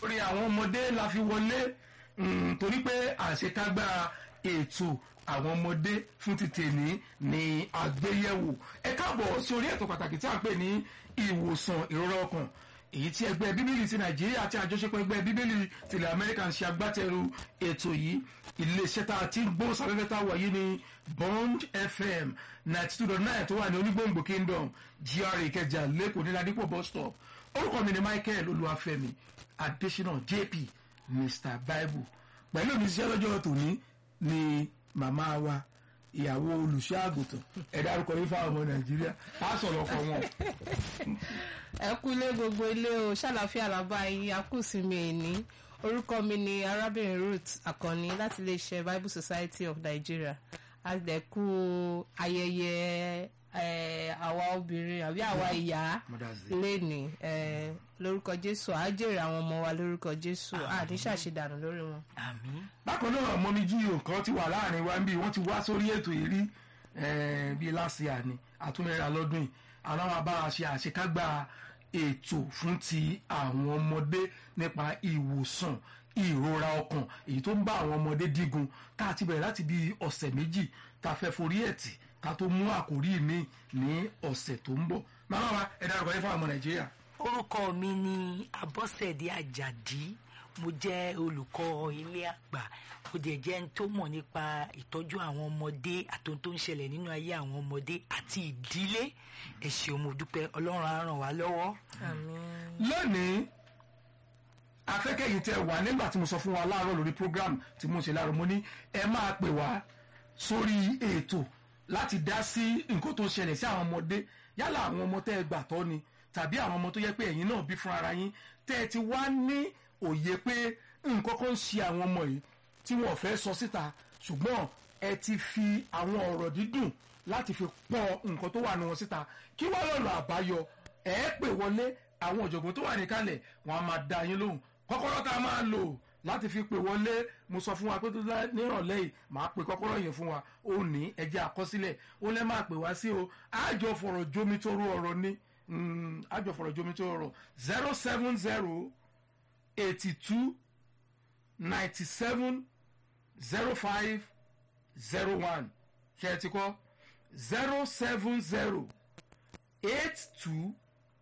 orin àwọn ọmọdé la fi wọlé mm, torí pé àṣekágbá ètò àwọn ọmọdé fún ti tèní ní àgbéyẹ̀wò ẹ káàbọ̀ sí orí ètò pàtàkì tí a ń pè ní ìwòsàn ìrora ọkàn èyí tí ẹgbẹ́ bíbélì ti nàìjíríà àti àjọṣepọ̀ ẹgbẹ́ bíbélì tilẹ̀ amẹ́ríkà ń ṣe agbátẹrù ètò yìí iléeṣẹ́ tá a ti ń gbóhùn sáfẹ́fẹ́ tá a wà yìí ní bond fm ninety two dot nine tó wà ní onígbòǹgbò kingdom gra ìkẹjà lẹ́kọ̀ọ́ ní ládìpọ̀ bus stop orúkọ mi ni michael olúwàfẹ́mi adésínà jp mr bible pẹ̀lú mi ṣiṣẹ́ lọ́jọ́ tòní ni màmá wa ìyàwó olùṣọ́ àgùntàn ẹ dárúkọ yín fáwọn ọmọ nàìjíríà á sọ̀rọ̀ ọkọ wọn. ẹ kúlé gbogbo ilé o ṣàlàfíà làbá yín akúsìmí ẹni orúkọ mi ni arábìnrin ruth akànni láti iléeṣẹ́ bible society of nigeria a dẹ̀ kú ayẹyẹ eh, àwa obìnrin àbí àwa ìyá Mother's Day. lénìí eh, lórúkọ jésù á jèrè àwọn ọmọ wa lórúkọ jésù à ní ṣàṣedànù lórí wọn. àmín bákan náà mọ́mí jí nǹkan ti wà láàrin wa níbí wọ́n ti wá sórí ètò yìí rí eh, bíi láti àní àtúnrẹ́ra lọ́dún yìí àwọn àwọn abára ṣe àṣekágbá ètò fún ti àwọn ọmọdé nípa ìwòsàn ìrora ọkàn èyí tó ń bá àwọn ọmọdé dígun tá a ti bẹ̀rẹ̀ láti bíi ọ̀sẹ̀ méjì tá a fẹ́ forí ẹ̀ tì ká tó mú àkórí mi ní ọ̀sẹ̀ tó ń bọ̀ màmá wa ẹ dárúkọ yín fún àwọn ọmọ nàìjíríà. orúkọ mi ni abọ́sẹ̀dé àjàdí mo jẹ́ olùkọ́ ilé àgbà mo dẹ̀ jẹ́ ẹni tó mọ̀ nípa ìtọ́jú àwọn ọmọdé àti ohun tó ń ṣẹlẹ̀ nínú ayé àwọn ọmọdé àti ìdílé ẹ ṣeun mo dúpẹ́ ọlọ́run á ràn wá lọ́wọ́. àmín. lónìí afẹ́kẹ́yìn tẹ wà nígbà tí mo sọ fún wa láàárọ̀ lórí program tí mo ṣe láàárọ̀ mo ní ẹ máa pè wá sórí ètò láti dá sí nǹkan tó ṣẹlẹ̀ sí àwọn ọmọdé yálà àwọn ọmọ tẹ́ ẹ gbà tọ́ ni tàbí àwọn ọmọ tó yẹ pé ẹ̀yin náà bí fún ara yín tẹ́ ẹ ti wá ní òye pé nǹkan kan ń ṣe àwọn ọmọ yìí tí wọn ò fẹ́ sọ síta ṣùgbọ́n ẹ ti fi àwọn ọ̀rọ̀ dídùn láti fi pọ̀ nǹkan tó wà ní wọn síta kí wọ́n lọ́nà àbáyọ ẹ pè wọlé àwọn ọ̀jọ̀gbọ́n tó wà níkàlẹ̀ wọn a máa dá yín lóhùn kọ́kọ́rọ́ tá a máa lò láti fi pè wọlé mo sọ fún wa pé tó dá nírọ̀lẹ́ yìí màá pe kọ́kọ́rọ́ yẹn fún wa ó ní ẹjẹ́ àkọsílẹ̀ ó lẹ́ máa pè wá sí o àjọ fọ̀rọ̀ jómi tó rú ọ̀rọ̀ ni Mm, àjọ fọ̀rọ̀ jómi tó rọ̀ zero seven zero eighty two ninety seven zero five zero one ṣe é ti kọ́ zero seven zero eight two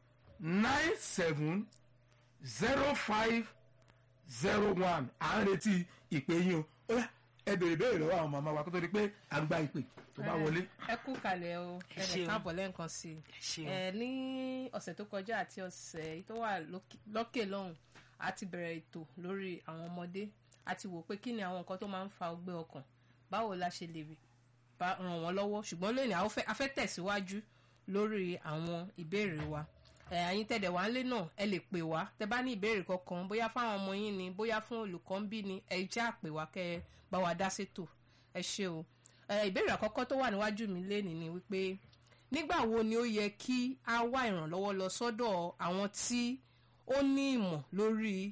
nine seven zero five zero one à ń retí ìpè yín o ó yá ẹ béèrè béèrè lọ́wọ́ àwọn màmá wa kó tó di pé à ń gba ìpè tó bá wọlé. ẹ kú kalẹ̀ o Ẹ ẹ lè ṣeun. káàbọ̀ lẹ́ǹkan sí i. ẹ ṣeun ẹ ní ọ̀sẹ̀ tó kọjá àti ọ̀sẹ̀ tó wà lókè- lókè lọ́hùn a ti bẹ̀rẹ̀ ètò lórí àwọn ọmọdé a ti wò pé kí ni àwọn nǹkan tó máa ń fa ọgbẹ́ ọkàn báwo la ṣe lè bá ràn wọ́n lọ́wọ́ ṣùgbọ́n lónìí a ó fẹ́- a fẹ́ tẹ̀síwájú lórí àwọn ìbéèrè wa ẹ àyín tẹ̀dẹ̀ wá ńlé náà ẹ lè pè wá tẹ bá ní ìbéèrè kankan bóyá fáwọn ọmọ yín ni bóyá fún olùkọ́ ń bí ni ẹ jẹ́ àpè wá kẹ́ ẹ bá wa dá sétò ẹ ṣé o ẹ ìbéèrè àkọ́kọ́ tó wà níwájú mi lénìí ni wípé nígbà wo ni ó yẹ kí a wá ìrànlọ́wọ́ lọ sọ́dọ̀ àwọn tí ó ní ìmọ̀ lórí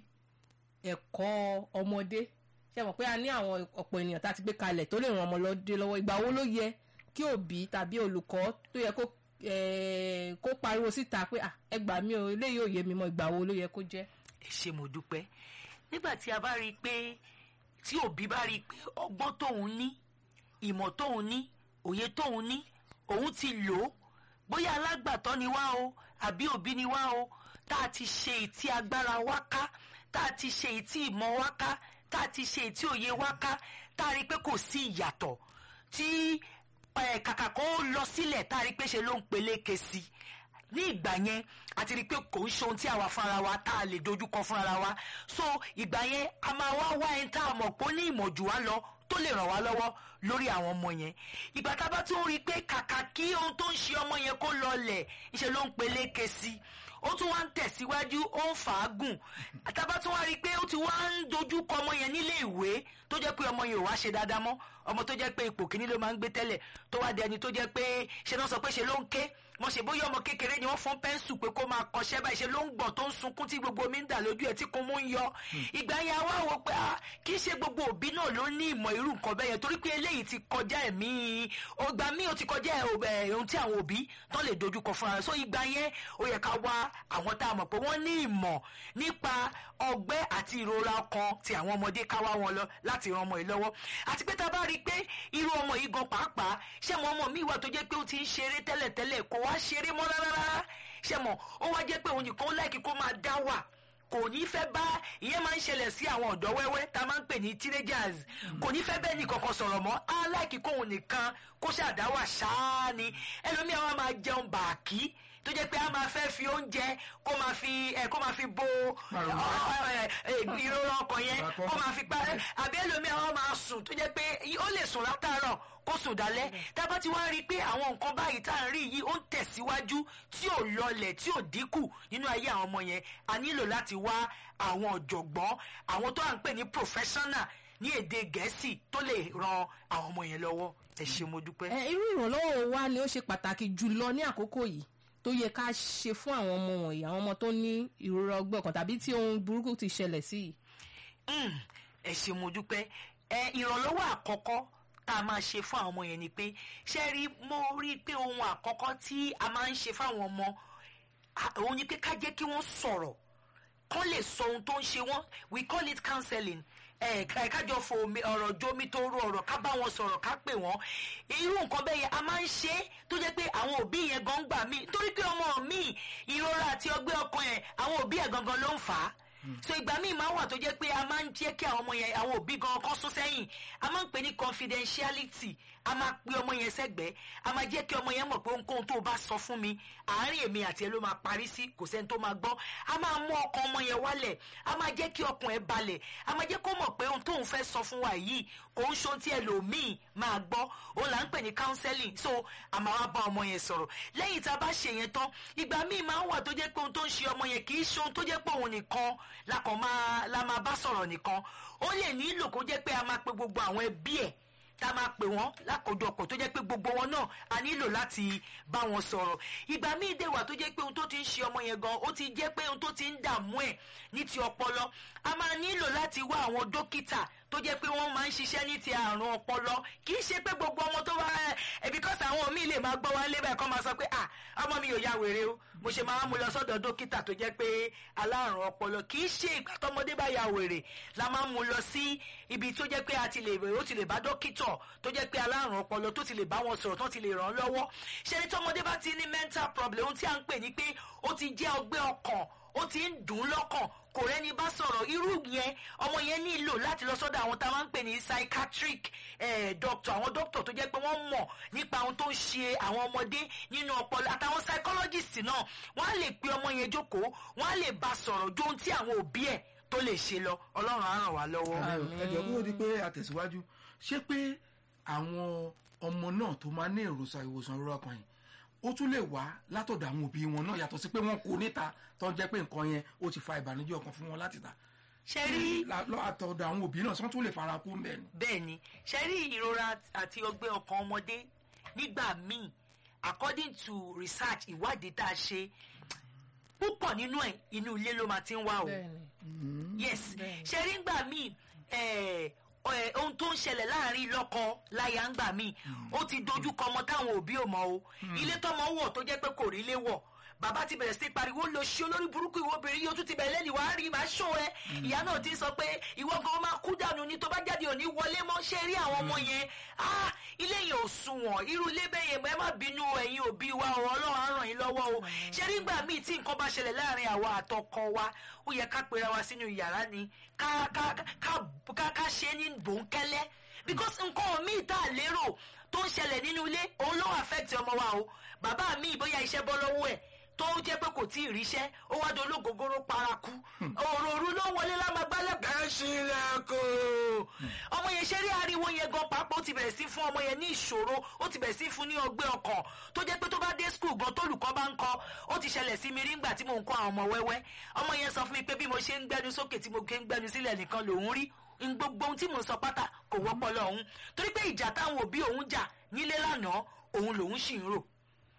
ẹ̀kọ́ ọmọdé ṣe mọ̀ pé a ní àwọn ọ̀pọ̀ ènìyàn tá a ti gbé kalẹ̀ tó lè ràn ọmọlọ́dé lọ́wọ́ ìgbà wo ló yẹ kí òbí tàbí olùkọ́ tó yẹ kó eh, kó pariwo síta pé "Ah, ẹ gbà mí o eléyìí ò yé mi mọ́ ìgbà wo ló yẹ kó jẹ́. ẹ ṣe mo dúpẹ́ nígbà tí a bá rí i pé tí òbí bá rí i pé ọgbọ́n tóun ní ìmọ̀ tóun ní òye tóun ní òun ti lò ó bóyá alágbàtọ́ ni wá o àbí òbí ni wá o tá a ti ṣe ìtí agbára wá ká tá a ti ṣe ìtí ìmọ̀ wá ká tá a ti ṣe ìtí òye wá ká tá a rí i pé kò sí ìyàtọ̀ tí eh, kàkà kó lọ sílẹ̀ tá a rí i pé ṣe ló ń peléke sí i ní ìgbà yẹn a ti rí i pé kò ń ṣe ohun tí àwa fúnra wa tá a lè dojúkọ fúnra wa so ìgbà yẹn a máa wá wá ẹni tá a mọ̀ pé ó ní ìmọ̀ jù wá lọ tó lè ràn wá lọ́wọ́ lórí àwọn ọmọ yẹn ìgbà tá a bá tún rí i pé kàkà kí ohun tó ń ṣe ọmọ yẹn kó lọlẹ̀ ńṣe ló ń peléke sí i ó tún wá ń tẹ̀síwájú ó ń fàágùn àtàbá tún wá rí i pé ó ti wá ń dojú kọ ọmọ yẹn nílé ìwé tó jẹ́ pé ọmọ yẹn ò wá ṣe dáadáa mọ́ ọmọ tó jẹ́ pé ipò kíní ló máa ń gbé tẹ́lẹ̀ tó wá di ẹni tó jẹ́ pé ṣe náà sọ pé ṣe ló ń ké mo ṣe bóyá ọmọ kékeré ni wọ́n fún pẹ́ńsù pé kó máa kọṣẹ́ báyìí ṣe ló ń gbọ̀n tó ń sunkún tí gbogbo omi ń dà lójú ẹ̀ tí kò mú ń yọ ìgbà yẹn wá wò pé ah, kì í ṣe gbogbo òbí náà ló ní ìmọ̀ irú nǹkan bẹ́ẹ̀ yẹn torí pé eléyìí ti kọjá ẹ̀mí ọgbà míì ó ti kọjá ẹ̀, ẹ̀, ohun tí àwọn òbí tán lè dojúkọ fúnra rẹ̀ so ìgbà yẹn ó yẹ ká wá àwọn tá a mọ̀ pé wọ́n ní ìmọ̀ nípa ọgbẹ́ àti ìrora ọkàn ti àwọn ọmọdé ká wá wọn lọ láti ran ọmọ yìí lọ́wọ́ àti pé tá a bá rí i pé irú ọmọ yìí gan pàápàá ṣé mo ọmọ mi wà tó jẹ́ pé ó ti ń ṣeré tẹ́lẹ̀tẹ́lẹ̀ kò wá ṣeré mọ́ rárá ṣé mo ó wá jẹ́ pé òun nìkan ó láìkí kó máa dá wà kò ní fẹ́ bá ìyẹn máa ń ṣẹlẹ̀ sí àwọn ọ̀dọ́ wẹ́wẹ́ tá a máa ń pè ní teenagers kò ní fẹ́ bẹ́ẹ̀ ní kankan sọ̀rọ̀ mọ́ á láìkí kóun nìkan kó ṣàdáwà ṣáá ni ẹlòmíà wa máa jẹun bàákí tó jẹ́ pé a máa fẹ́ fi oúnjẹ kó máa fi ẹ kó máa fi bo Pàrọ̀. ọ, ẹ, ẹ, ìrora ọkàn yẹn Pàrọ̀. kó máa fi pa àbí ẹlòmíà wa máa sùn tó jẹ́ pé ó lè sùn látàárọ̀ kó sùn dálẹ́ tá a bá ti wá rí i pé àwọn nǹkan báyìí tá à ń rí yìí ó ń tẹ̀síwájú tí ò lọlẹ̀ tí ò dínkù nínú ayé àwọn ọmọ yẹn a nílò láti wá àwọn ọ̀jọ̀gbọ́n àwọn tó à ń pè ní professional ní èdè gẹ̀ẹ́sì tó lè ran àwọn ọmọ yẹn lọ́wọ́ ẹ ṣé mo dúpẹ́. ẹ irú ìrànlọ́wọ́ wa ni ó ṣe pàtàkì jùlọ ní àkókò yìí tó yẹ ká ṣe fún àwọn ọmọ wọ̀nyí àwọn ọmọ tó ní ìrora ọgbẹ́ ọkàn tàbí tí ohun burúkú ti ṣẹlẹ̀ sí yìí. Mm, ẹ ṣé mo dúpẹ́ ẹ ìrànlọ́wọ́ àkọ́kọ́ tá a máa ṣe fún àwọn ọmọ yẹn ni pé ṣé rí mo rí i pé ohun àkọ́kọ́ tí a máa ń ṣe fáwọn ọmọ à- òun ni pé ká jẹ́ kí wọ́n sọ̀rọ̀ kán lè sọ ohun tó ń ṣe wọ́n we call it counseling ẹ ká- kájọ fo omi- ọ̀rọ̀ jómi tó rú ọ̀rọ̀ ká bá wọn sọ̀rọ̀ ká pè wọ́n irú nǹkan bẹ́ẹ̀ yẹn a máa ń ṣe é tó jẹ́ pé àwọn òbí yẹn gan gbà mí torí pé ọmọ mi ìrora àti ọgbẹ́ ọkàn yẹn àwọn òbí ẹ̀ gangan ló ń fà á so ìgbà míì máa wà tó jẹ́ pé a máa ń jẹ́ kí àwọn ọmọ yẹn àwọn òbí gan kan sún sẹ́yìn a máa ń pè ní confidentiality a máa pe ọmọ yẹn sẹ́gbẹ̀ẹ́ a máa jẹ́ kí ọmọ yẹn mọ̀ pé ohunkóhun tó o bá sọ fún mi àárín èmi àti ẹ ló máa parí sí kò sẹ́ni tó máa gbọ́ a máa mú ọkàn ọmọ yẹn wálẹ̀ a máa jẹ́ kí ọkàn ẹ balẹ̀ a máa jẹ́ kó mọ̀ pé ohun tóun fẹ́ sọ fún wa yìí kò ń ṣe ohun tí ẹlòmíì máa gbọ́ òun là ń pè ní counseling so a máa wá bá ọmọ yẹn sọ̀rọ̀ lẹ́yìn tá a bá ṣe yẹn tán ìgbà míì máa ń wà tó jẹ́ pé ohun tó ń ṣe ọmọ yẹn kì í ṣe ohun tó jẹ́ pé òun nìkan la kàn máa la máa bá sọ̀rọ̀ nìkan ó lè nílò kó jẹ́ pé a máa pe gbogbo àwọn ẹbí ẹ̀ tá a máa pè wọ́n lákòójọpọ̀ tó jẹ́ pé gbogbo wọn náà a nílò láti bá wọn sọ̀rọ̀ ìgbà míì dé wà tó jẹ́ pé ohun tó ti ń ṣe ọmọ yẹn gan ó ti jẹ́ pé ohun tó ti ń dààmú ẹ̀ ní ti ọpọlọ a máa nílò láti wá àwọn dókítà tó jẹ́ pé wọ́n máa ń ṣiṣẹ́ ní ti àrùn ọpọlọ kì í ṣe pé gbogbo ọmọ tó wá ẹ because àwọn míì lè máa gbọ́ wá lé báyìí kọ́ máa sọ pé ah ọmọ mi ò ya wèrè o mo ṣe máa mú lọ sọ́dọ̀ dókítà tó jẹ́ pé alárùn ọpọlọ kì í ṣe ìgbà tọmọdé bá ya wèrè la máa mú lọ sí ibi tó jẹ́ pé a ti lè ó ti lè bá dókítà tó jẹ́ pé alárùn ọpọlọ tó ti lè bá wọn sọ̀rọ̀ tó ti lè ràn án lọ́wọ́ ṣe ni tọmọdé bá ti ní mental problem ohun tí à ń pè ní pé ó ti jẹ́ ọgbẹ́ ọkàn ó ti ń dùn ún lọ́kàn kò rẹ́ni bá sọ̀rọ̀ irú yẹn ọmọ yẹn nílò láti lọ sọ́dọ̀ àwọn tá a máa ń pè ní psychiatric eh, doctor àwọn doctor tó jẹ́ pé wọ́n mọ̀ nípa ohun tó ń ṣe àwọn ọmọdé nínú ọpọlọ àtàwọn psychologist náà wọ́n á lè pe ọmọ yẹn jókòó wọ́n á lè bá sọ̀rọ̀ jó ohun tí àwọn òbí ẹ̀ tó lè ṣe lọ ọlọ́run á ràn wá lọ́wọ́. ẹjọ kúrò di pé àtẹ̀síwájú ṣé pé àwọn ọmọ náà tó máa ní èròsà ìwòsàn ìrora ọkàn yìí ó tún lè wá látọ̀dọ̀ àwọn òbí wọn náà yàtọ̀ sí pé wọ́n kó níta tó ń jẹ́ pé nǹkan yẹn ó ti fa ìbànújẹ́ ọkàn fún wọn láti ta ṣe rí La- lọ àtọ̀dọ̀ àwọn òbí náà sọ́n tún lè fara kú mbẹ́ ni. bẹ́ẹ̀ ni ṣe rí ìrora àti ọgbẹ́ ọkàn ọmọdé nígbà míì according to research ìwádìí tá a ṣe púpọ̀ nínú ẹ̀ inú ilé ló máa ti ń wá o bẹ́ẹ̀ni yes Bẹ́ẹ̀ni. ṣe rí ngbà míì eh, eh, ohun tó ń ṣẹlẹ̀ láàrin lọ́kọ láya ngbà míì ó ti dojú kọ ọmọ táwọn òbí ò mọ̀ o ilé tọmọ wọ̀ tó jẹ́ pé kò rí ilé wọ̀ bàbá ti bẹ̀rẹ̀ sí pariwo lọ sí olórí burúkú ìwọ obìnrin yìí ó tún ti bẹ̀rẹ̀ lẹ́nu wàá rí màá ṣó ẹ ìyá náà ti sọ pé ìwọ gan máa kú dànù ni tó bá jáde òní wọlé mọ́ ṣe rí àwọn ọmọ yẹn ah ilé yẹn ò sunwọ̀n irú ilé bẹ́ẹ̀ yẹn ẹ má bínú ẹ̀yin òbí wa o ọlọ́run á ràn yín lọ́wọ́ o ṣe rí gbà míì tí nǹkan bá ṣẹlẹ̀ láàrin àwa àtọkọ wa ó yẹ ká pera wa sínú yàrá ni ká ká ká ká ká ṣe é ní bòńkẹ́lẹ́ because nǹkan míì tá a lérò tó ń ṣẹlẹ̀ nínú ilé òun ló affect ọmọ wa o bàbá mi bóyá iṣẹ́ bọ́ lọ́wọ́ ẹ̀ tó jẹ́ pé kò tí ì ríṣẹ́ ó wá dológógóró paraku òròrú ló wọlé lámagbálẹ̀ bẹ́ẹ̀ sí lẹ́kọ̀ọ́ ọmọ yẹn ṣe rí ariwo yẹn gan pàápàá ó ti bẹ̀rẹ̀ sí fún ọmọ yẹn ní ìṣòro ó ti bẹ̀rẹ̀ sí fún ní ọgbẹ́ ọkàn tó jẹ́ pé tó bá dé skul gan tólùkọ́ bá ń kọ́ ó ti ṣẹlẹ̀ sí mi rí ngbà tí mò ń kọ́ àwọn ọmọ wẹ́wẹ́ ọmọ yẹn sọ fún mi pé bí mo ṣe ń gbẹnu sókè tí mo ké ń gbẹnu sílẹ̀ nìkan lòún rí n gbogbo ohun tí mò ń sọ pátá kò wọ́pọ̀ lọ́hún torí pé ìjà táwọn òbí òun jà nílé lánàá òun lòún sì ń rò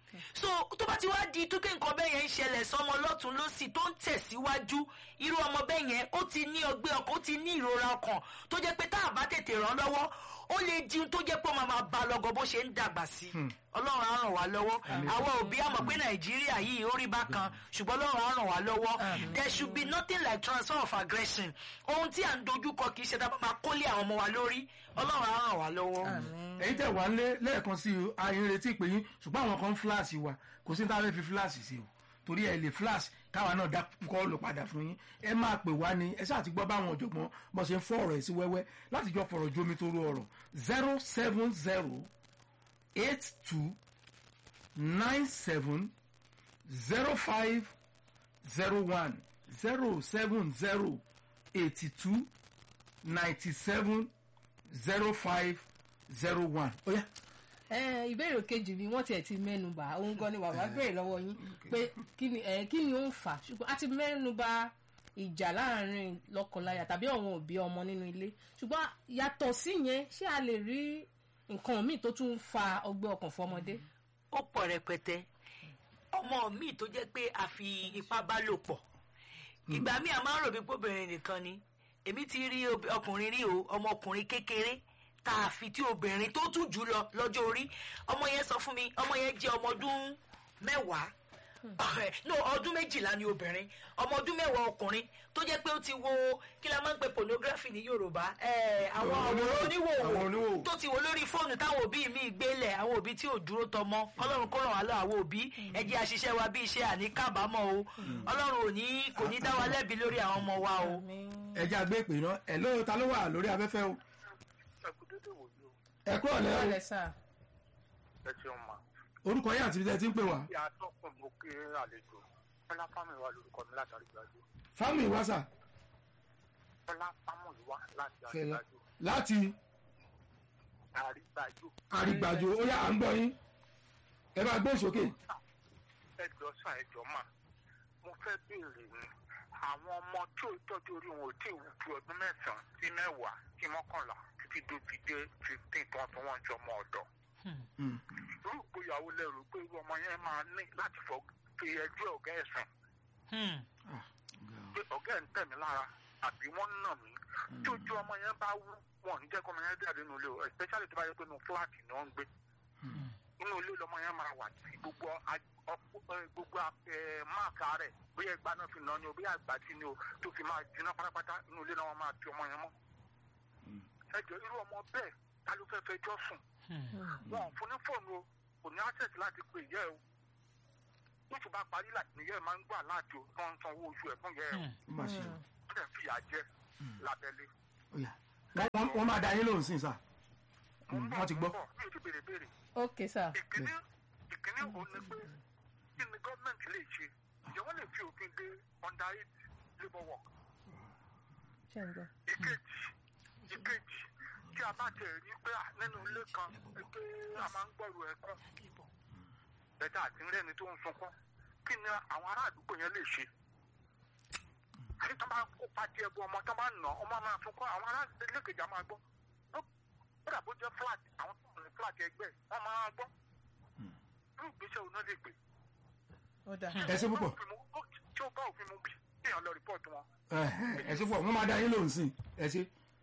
so tó bá ti wá di tó pé nǹkan bẹ́ẹ̀ yẹn ń ṣẹlẹ̀ sọmọ lọ́tún lọ́sì tó ń tẹ̀síwájú irú ọmọ bẹ́ẹ̀ yẹn ó ti ní ọgbẹ́ ọkàn ó ti ní ìrora ọkàn tó jẹ́ pé tá a bá tètè ràn lọ́wọ́ ó lè di ohun tó jẹ́ pé ó máa máa ba lọ́gọ bó ṣe ń dàgbà sí ọlọ́run á ràn wá lọ́wọ́ àwọn òbí á mọ̀ pé nàìjíríà yìí ó rí bákan ṣùgbọ́n ọlọ́run á ràn wá lọ́wọ́ there should be nothing like transfer of aggression ohun tí à ń dojúkọ kì í ṣe dábàá máa kólé àwọn ọmọ wa lórí ọlọ́run á ràn wá lọ́wọ́. èyí tẹ̀ wá lé lẹ́ẹ̀kan sí i ayé retí pé yín ṣùgbọ́n àwọn kan fíláàsì wa kò sí ní táwọn fi fíláàsì sí o torí ẹ lè flash káwa náà dá kọ́ọ̀lù padà fún yín ẹ máa pè wá ní ẹ ṣáà ti gbọ́ báwọn ọ̀jọ̀gbọ́n bó ṣe ń fọ́ ọ̀rọ̀ ẹ̀ sí wẹ́wẹ́ láti jọ fọ̀rọ̀ jómi tó rú ọ̀rọ̀ zero seven zero eight two nine seven zero five zero one zero seven zero eighty two ninety seven zero five zero one. ó yá ẹ ìbéèrè kejì ni wọ́n tiẹ̀ ti mẹ́nu bà òun gan ni bàbá béèrè lọ́wọ́ yín pé kí ni ẹ kí ni ó ń fà ṣùgbọ́n a ti mẹ́nu bà ìjà láàrin lọ́kọláya tàbí àwọn òbí ọmọ nínú ilé ṣùgbọ́n yàtọ̀ sí yẹn ṣé a lè rí nǹkan míì tó tún ń fa ọgbẹ́ ọkàn fọmọdé. ó pọ̀ rẹpẹtẹ ọmọ mi tó jẹ́ pé a fi ipá bá lò pọ̀ ìgbà míì a máa ń rò bí pọ́bìnrin nìkan ni èmi ti rí ọkùnrin rí o ọmọkùnrin kékeré tá a fi tí obìnrin tó tún jù lọ lọ́jọ́ orí ọmọ yẹn sọ fún mi ọmọ yẹn jẹ́ ọmọ ọdún mẹ́wàá no ọdún méjìlá ni obìnrin ọmọ ọdún mẹ́wàá ọkùnrin tó jẹ́ pé ó ti wo kí la máa ń pe pornography ní yorùbá àwọn àwòrán oníwòwò tó ti wo lórí fóònù táwọn òbí mi gbélẹ̀ àwọn òbí tí ò dúró tọmọ ọlọ́run kó ràn wá lọ àwọn òbí ẹ jẹ́ àṣìṣe wa bí iṣẹ́ àní kábàámọ̀ o ọlọ́run ò ní kò ní dá wa lẹ́bi lórí àwọn ọmọ wa o. ẹ jẹ́ àgbé ìpè náà ẹ̀ lóyún ta ló wà lórí afẹ́fẹ́ o ẹ kúrò lẹ́ o ọ̀lẹ́ sà. ẹ ṣeun ma. orúkọ yín àti ibi tẹ́ ẹ ti ń pè wá. ìyá tọkùn mo kí àlejò bọ́lá fámìlì wa lórúkọ mi látàrí gbàgbé. fámì wáṣà bọ́lá fámìlì wa láti fẹlẹ àrígbàjò. láti àrígbàjò. àrígbàjò ó yá à ń gbọ́ yín ẹ bá gbé sókè. ẹ jọ sàn ẹ jọ mà mo fẹ́ béèrè ni àwọn ọmọ tí ò tọ́jú orí wọn ò tí ì wù ju ọdún mẹ́sàn-án sí mẹ́wàá sí mọ́kànlá títí dóbi dé fifteen tó wọn tó wọn jọ ọmọ ọ̀dọ́. irú ìgbéyàwó lẹ́rù pé irú ọmọ yẹn máa ní láti fọ fi ẹjọ́ ọ̀gá ẹ̀sìn pé ọ̀gá ẹ̀ ń tẹ̀ mí lára àbí wọ́n ń nà mí tí ojú ọmọ yẹn bá wú wọn ò ní jẹ́ kó ọmọ yẹn jáde nínú ilé o especially tó bá yẹ pé inú fúláàtì ni wọ́n ń gbé inú ilé lọmọ yẹn máa wà tí gbogbo a- ọpọ- ẹ, gbogbo ẹ, máàkà rẹ̀ bóyá ìgbà náà fi nà ni o bóyá àgbà tí ni o tó fi máa jiná pátápátá inú ilé náà wọ́n máa ti ọmọ yẹn mọ́ ẹ jọ irú ọmọ bẹ́ẹ̀ ta ló fẹ́ fẹjọ́ sùn wọn ò fún ní fóònù o kò ní access láti pè yẹ o nítorí bá parí láti níyẹ máa ń gbà láti o tó ń san owó oṣù ẹ̀ fún yẹ o ó mà ṣe o ó dẹ̀ fìyà jẹ lábẹ́lé. ó yá Wọ́n- wọ́n- wọ́n máa da yín lóhùn sí i sà mo ń bọ̀ wọ́n ti mo gbọ́. ń bọ̀ mi ò ti béèrè béèrè. ok sà. ìkíní ìkíní òun ni pé kí ni gọ́ọ̀mẹ̀ntì lè ṣe ǹjẹ́ wọ́n lè fi òfin de under eight labour work. ṣe ń gbọ́. ìkejì ìkejì tí a bá tẹ̀ rí pé à, nínú ilé kan pé a máa ń gbọ́rù ẹ̀kọ́ bẹ́tà àti rẹ́ni tó ń sunkún kí ni àwọn ará àdúgbò yẹn lè ṣe. àti tó bá kó pàtí ẹbú ọmọ tó bá nà ọmọ máa sunkún àwọn ará ilé kejì á máa gbọ́ ó kódà bó jẹ́ flat àwọn tó wà ní flat ẹgbẹ́ wọ́n máa gbọ́ irú ìgbésẹ̀ òun náà lè gbé. ó dà. ẹ ṣe púpọ̀ tí ó bá òfin mu bí kéèyàn lọ rìpọ́ọ̀tù wọn. Ẹ̀hẹ́, ẹ ṣe púpọ̀ wọ́n máa da yín lóhùn sí i ẹ ṣe.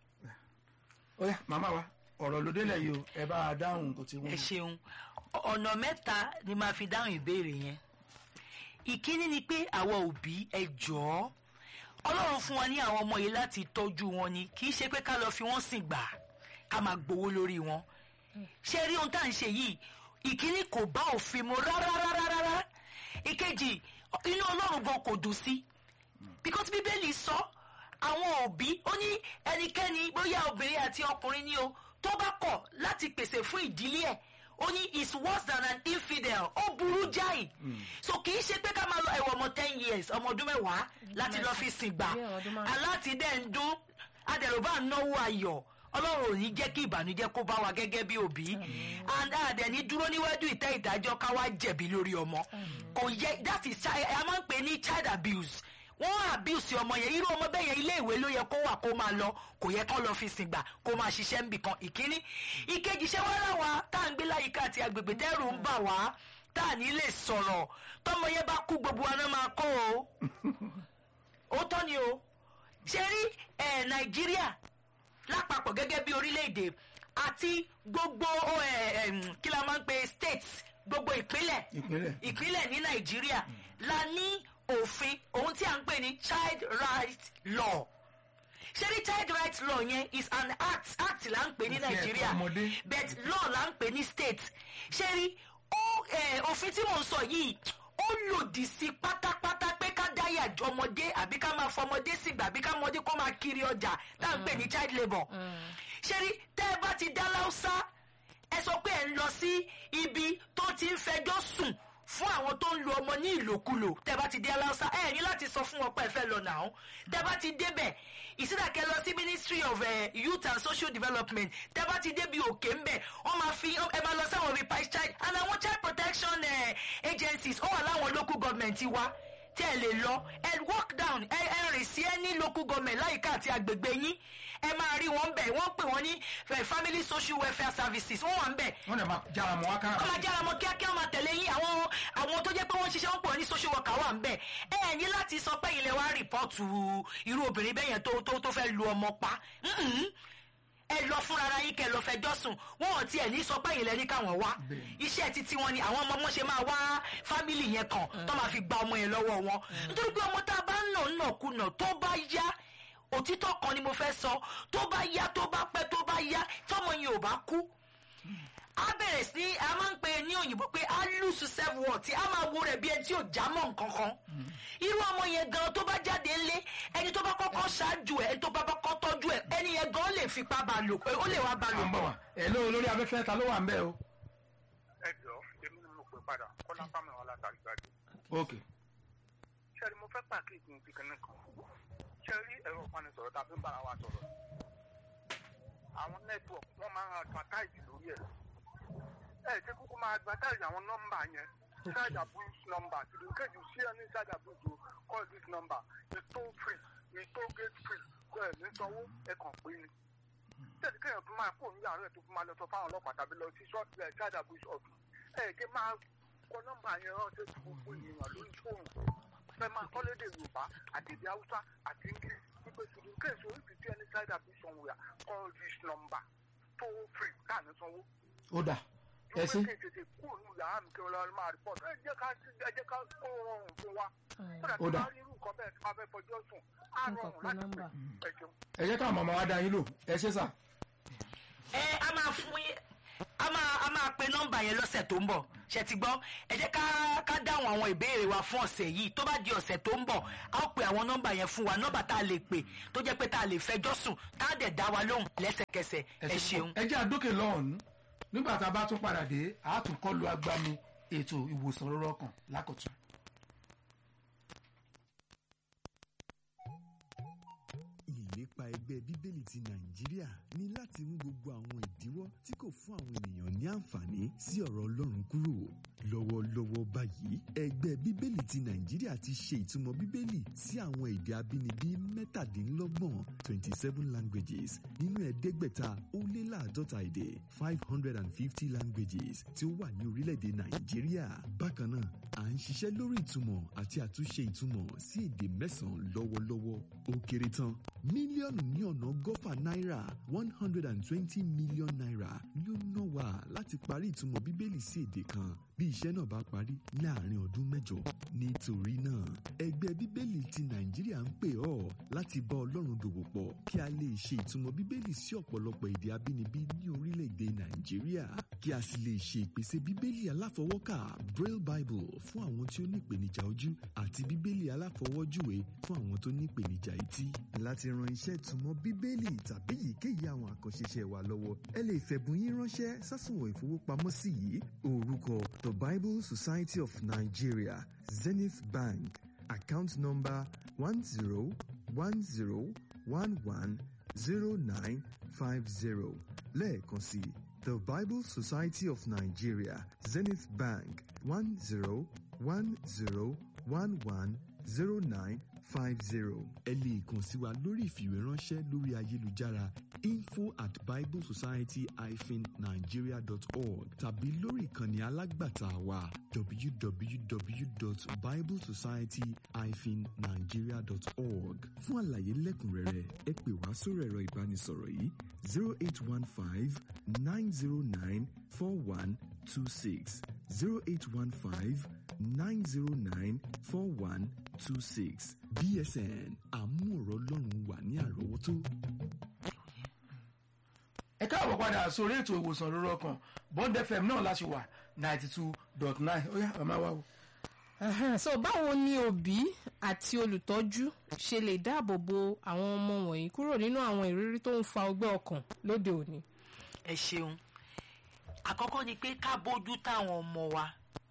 ó yá màmá wa ọ̀rọ̀ ló délẹ̀ yìí o ẹ bá a dáhùn nǹkan tí wọ́n. ẹ ṣeun ọ̀nà mẹ́ta ni màá fi dáhùn ìbéèrè yẹn ìkíní ni pé àwọn òbí ẹ jọ̀ọ́ ọlọ́run fún wa ní àwọn ọmọ yìí láti tọ́jú wọn ni kì í ṣe pé ká lọ fi wọ́n sìn gbà ká máa gbowó lórí wọn ṣé rí ohun tá à ń ṣe yìí ìkíní kò bá òfin mu rárá rárá rárá ìkejì inú ọlọ́run gan kò dùn sí because bíbélì sọ àwọn òbí ó ní ẹnikẹ́ni bóyá obìnrin àti ọkùnrin ni o tó bá kọ̀ láti pèsè fún ìdílé ẹ̀ ó ní is worse than an infidel ó burú jáì so kì í ṣe pé ká máa lọ ẹ̀wọ̀n ọmọ ten years ọmọ ọdún mẹ́wàá láti lọ fi sìn gbà Bí ọmọ ọdún márùn-ún. aláti dẹ̀ ń dún adẹ̀rùbá náwó ayọ̀ ọlọ́run ò ní jẹ́ kí ìbànújẹ́ kó bá wa gẹ́gẹ́ bí òbí and àdẹ̀ní dúró níwájú ìtẹ́ ìdájọ́ ká wá jẹ̀bi lórí ọmọ kò yẹ that is child a máa ń pè ní child abuse wọ́n abuse ọmọ yẹn irú ọmọ bẹ́ẹ̀ yẹn ilé ìwé ló yẹ kó wà kó máa lọ kò yẹ kó lọ fi sìn gbà kó máa ṣiṣẹ́ níbì kan ìkíní ìkejì ṣé wọ́n rà wá tá à ń gbé láyìíká àti agbègbè tẹ́rù ń bà wá tá à ní lè sọ̀rọ̀ tọmọ yẹn bá kú gbogbo wa náà máa kó o ó tọ́ ni o ṣe rí ẹ̀ nàìjíríà lápapọ̀ gẹ́gẹ́ bí orílẹ̀-èdè àti gbogbo ẹ̀ ẹ̀ kí la máa ń pe states gbogbo ìpínlẹ̀ ìpínlẹ̀ ìpínlẹ̀ ní nàìjíríà la ní òfin ohun tí a ń pè ní child right law ṣé ní child right law yẹn is an act act là ń pè ní Òfin ẹ̀tọ́ nàìjíríà ọmọdé. but law là ń pè ní state ṣé rí ó eh, òfin tí mò ń sọ yìí ó lòdì sí pátápátá pé ká dáyà jọ ọmọdé àbí ká máa fọmọdé sígbà àbí ká mọdé kó máa kiri ọjà tá à ń pè ní child labour ṣé rí tẹ́ ẹ bá ti dá láùsá ẹ sọ pé ẹ ń lọ sí ibi tó ti ń fẹjọ́ sùn fún àwọn tó ń lo ọmọ ní ìlòkulò tẹ́ bá ti dé aláùsá ẹ ní láti sọ fún wọn pé ẹ fẹ́ lọ nàá tẹ́ bá ti débẹ̀ ìsídàkẹ́ lọ sí ministry of uh, youth and social development tẹ́ bá ti débi òkè ń bẹ̀ wọ́n máa fi ẹ máa lọ sáwọn repair child and àwọn child protection uh, agencies ó wà láwọn local government wa tí ẹ lè lọ ẹ walk down ẹ ẹ rìn sí ẹ ní local government láyìíká àti agbègbè yín ẹ máa rí wọn bẹ̀ wọ́n pè wọ́n ní eh, family social welfare services wọ́n wà ń bẹ̀ wọ́n dẹ̀ máa jára mọ́ wá kára kọ́ máa jára mọ́ kíákíá máa tẹ̀lé yín àwọn àwọn tó jẹ́ pé wọ́n ń ṣiṣẹ́ wọn pọ̀ ní social worker wà ń bẹ̀ ẹ ẹ̀ ní láti sọ pé ilẹ̀ wa rìpọ́ọ̀tù irú obìnrin bẹ́ẹ̀ yẹn tó tó tó fẹ́ lu ọmọ pa Mm-mm. ẹ lọ fúnra ara yín kẹ lọ fẹjọ́ sùn wọn ò tiẹ̀ ní sọ pé ilẹ̀ ní káwọn wá Bẹ́ẹ̀ni. iṣẹ́ títí wọn ni àwọn ọmọ wọn ṣe máa wá fámìlì yẹn kàn tó máa fi gba ọmọ yẹn lọ́wọ́ wọn nítorí pé ọmọ tá a bá ń nà ń nàkúnà tó bá yá òtítọ́ kan ni mo fẹ́ sọ tó bá yá tó bá pẹ́ tó bá yá tọ́mọ yẹn ò bá kú a bẹ̀rẹ̀ sí ní a máa ń pè ní òyìnbó pé a lùsù self worth a máa wo rẹ̀ bí ẹni tí ò já mọ́ nǹkan kan irú ọmọ yẹn gan tó bá jáde ńlé ẹni tó bá kọ́kọ́ ṣáájú ẹ̀ ẹni tó bá kọ́kọ́ tọ́jú ẹ̀ ẹni yẹn gan lè fipá bá lò pé ó lè wá bá à lò ń bọ̀ wá ẹ̀ ló lórí afẹ́fẹ́ ta ló wà ń bẹ̀ o. ẹ jọ èmi ni mo pè padà kọ́lá fámi wọn látàrí gbàdé. ok ṣé ni mo fẹ́ pàkíyèsí ní kíkan kan ṣé rí ẹ̀rọ ìbánisọ̀rọ̀ tàbí ń bára wa sọ̀rọ̀ àwọn nẹ́tíwọ̀kì wọ́n máa ń advertise lórí ẹ̀ ẹ̀ ṣe kúkú máa advertise àwọn nọ́mbà yẹn side abuse number to the case you see any side abuse to call this number it's toll free it's toll gate free kó ẹ̀ ní sanwó ẹ̀ kàn pé ni tẹ̀sí kéèyàn tó máa kó níyàrá ẹ̀ tó fi máa lọ sọ fáwọn ọlọ́pàá tàbí lọ sí ṣọ́ọ̀tì ẹ̀ side abuse office ẹ̀ kí máa kọ nọ́mbà yẹn ránṣẹ́ sí gbogbo ènìyàn lórí fóònù fẹ́ máa kọ́ lédè yorùbá àti èdè haúsá àti english wípé ṣùgbọ́n kéèsì orí fìdí ẹni side abuse somewhere call this number toll free káàní sanwó ó dà ẹ yóò sí pé kéèké kúrò ní yàrá mi kí wọn lọ máa report ẹ jẹ́ ká ẹ jẹ́ ká kó rọrùn fún wa kódà Ó tí dà. wọ́n rí irú nǹkan bẹ́ẹ̀ tí wọ́n fẹ́ fọjọ́ sùn á Nǹkan rọrùn pé láti nọ́mbà. pè é jẹun. ẹ jẹ́ káwọn màmá wa dá yín lò ẹ ṣé sà ẹ a máa fún yín a máa a máa pe nọ́mbà yẹn lọ́sẹ̀ tó ń bọ̀ ṣe ti gbọ́ ẹ jẹ́ ká ká dáhùn àwọn ìbéèrè wa fún ọ̀sẹ̀ yìí tó bá di ọ̀sẹ̀ tó ń bọ̀ a ó pe àwọn nọ́mbà yẹn fún wa nọ́mbà tá a lè pè tó jẹ́ pé tá a lè fẹjọ́ sùn tá a dẹ̀ dá wa lóhùn lẹ́sẹ̀kẹsẹ̀ ẹ ṣeun. ẹ jẹ́ àdókè lọ́hùn-ún nígbà tá a bá tún padà dé a tún kọ́ lu agbami ètò ìwòsàn rọrọ kan lákòtún. ìlépa ẹgbẹ́ bíbélì ti nàìjíríà ní láti mú gbogbo àwọn ìdíwọ́ tí kò fún àwọn ènìyàn ní àǹfààní sí ọ̀rọ̀ ọlọ́run kúrò lọ́wọ́lọ́wọ́ báyìí ẹgbẹ́ bíbélì ti nàìjíríà ti ṣe ìtumọ̀ bíbélì sí àwọn èdè abínibí mẹ́tàdínlọ́gbọ̀n twenty seven languages nínú ẹ̀ẹ́dẹ́gbẹ̀ta ó lé láàdọ́ta èdè five hundred and fifty languages tí ó wà ní orílẹ̀-èdè nàìjíríà bákan náà à ń ṣiṣẹ́ lórí ìtumọ̀ àti àtúnṣe ìtumọ̀ sí èdè mẹ́sàn-án lọ́wọ́lọ́wọ́ ó kéré tán mílíọ̀nù ní ọ̀nà ọgọ́fà náírà one hundred and twenty million naira ni ó ná wa láti parí ìtumọ̀ bíbélì sí èdè kan bí iṣẹ́ náà bá parí láàrin ọdún mẹ́jọ nítorí náà ẹgbẹ́ bíbélì ti nàìjíríà ń pè ọ́ láti bá ọlọ́run dòwò pọ̀ kí a lè ṣe ìtumọ̀ bíbélì sí ọ̀pọ̀lọpọ̀ èdè abínibí ní orílẹ̀-èdè nàìjíríà kí a sì lè ṣe ìpèsè bíbélì aláfọwọ́kà braille bible fún àwọn tí ó ní ìpèníjà ojú àti bíbélì aláfọwọ́júwe fún àwọn tó ní ìpèníjà etí. láti ran iṣẹ́ ìtumọ̀ bíbélì tàbí èyíkéyìí àwọn àkànṣe iṣẹ́ wa lọ́wọ́ ẹ lè fẹ̀bùn yín ránṣẹ́ sásùnwọ̀n ìfowópamọ́sí yìí orúkọ the bible society of nigeria zenith bank account number one zero one zero one one zero nine five zero lẹ́ẹ̀kan sí the bible society of nigeria zenith bank one zero one zero one one zero nine five zero ẹ lè kàn sí wa lórí ìfìwéránṣẹ́ lórí ayélujára info at biblesociety-nigeria.org tàbí lórí ìkànnì alágbàtà wa www.biblesociety-nigeria.org fún àlàyé lẹ́kùnrẹ́rẹ́ ẹ pè wá sórí ẹ̀rọ ìbánisọ̀rọ̀ yìí zero eight one five nine zero nine four one two six zero eight one five nine zero nine four one two six bsn àmú ọ̀rọ̀ ọlọ́run wà ní àrọ́wọ́tó. ẹ káàbọ̀ padà sórí ètò ìwòsàn lórí ọkàn bond fm náà láti wà ninety two dot nine ó yá màmá wa o. Ẹhẹ́n, so báwo ni òbí àti olùtọ́jú ṣe lè dáàbò bo àwọn ọmọ wọ̀nyí kúrò nínú àwọn ìrírí tó ń fa ọgbẹ́ ọkàn lóde òní. ẹ ṣeun àkọ́kọ́ ni pé ká bójú táwọn ọmọ wa